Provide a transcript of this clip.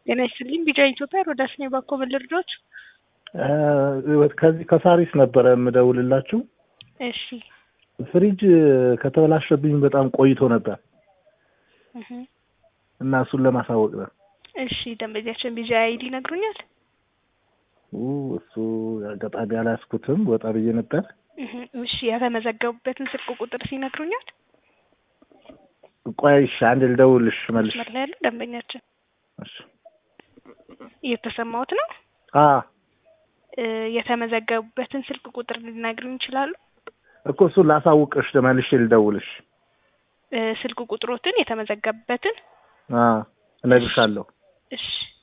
ጤና ይስጥልኝ። ቢጫ ኢትዮጵያ ሮዳስ ነኝ። ባኮ ልርዶች ከዚህ ከሳሪስ ነበረ የምደውልላችሁ። እሺ ፍሪጅ ከተበላሸብኝ በጣም ቆይቶ ነበር እህ እና እሱን ለማሳወቅ ነው። እሺ ደንበኛችን ቢጫ አይዲ ይነግሩኛል? ኡ እሱ አጋጣሚ አላያዝኩትም፣ ወጣ ብዬ ነበር። እህ እሺ የተመዘገቡበትን ስልክ ቁጥር ሲነግሩኛል? ቆይ እሺ፣ አንድ ልደውልሽ መልሽ። መስመር ላይ ያለው ደንበኛችን እሺ እየተሰማሁት ነው። አ እ የተመዘገቡበትን ስልክ ቁጥር ሊነግሩኝ ይችላሉ? እኮ እሱን ላሳውቅሽ መልሼ ልደውልሽ። እ ስልክ ቁጥሮትን የተመዘገቡበትን አ እነግርሻለሁ። እሺ